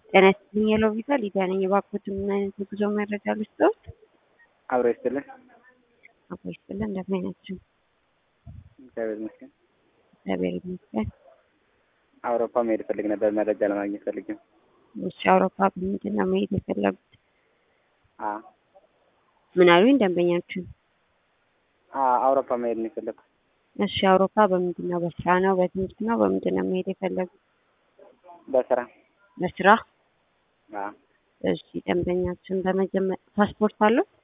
ጤና ይስጥልኝ የለው ቪዛ ሊዲያ ነኝ። እባክዎትን ምን አይነት የጉዞ መረጃ ልስጥዎት? አብሮ ይስጥልን። አብሮ ይስጥልን። እንደምን ናችሁ? እግዚአብሔር ይመስገን። እግዚአብሔር ይመስገን። አውሮፓ መሄድ ፈልግ ነበር፣ መረጃ ለማግኘት ፈልግ ነው። እሺ፣ አውሮፓ በምንድን ነው መሄድ የፈለጉት? አ ምን አሉኝ ደንበኛችን? አ አውሮፓ መሄድ ነው የፈለግኩት። እሺ፣ አውሮፓ በምንድን ነው? በስራ ነው? በትምህርት ነው? በምንድን ነው መሄድ የፈለጉት? በስራ በስራ አ እሺ፣ ደንበኛችን በመጀመሪያ ፓስፖርት አለው?